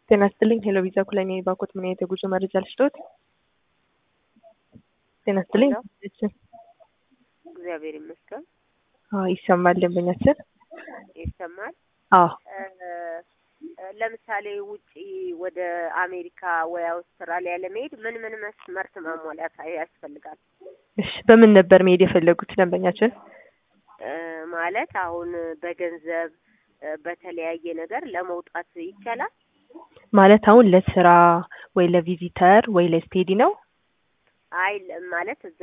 ጤና ይስጥልኝ። ሄሎ ቪዛ ኩለኔ ባኮት ምን አይነት የጉዞ መረጃ ልስጦት? ጤና ይስጥልኝ። እግዚአብሔር ይመስገን አዎ ይሰማል። ደንበኛችን ይሰማል። አዎ ለምሳሌ ውጪ ወደ አሜሪካ ወይ አውስትራሊያ ለመሄድ ምን ምን መስመርት ማሟላት ያስፈልጋል? እሺ በምን ነበር መሄድ የፈለጉት ደንበኛችን? እ ማለት አሁን በገንዘብ እ በተለያየ ነገር ለመውጣት ይቻላል? ማለት አሁን ለስራ ወይ ለቪዚተር ወይ ለስቴዲ ነው? አይ ማለት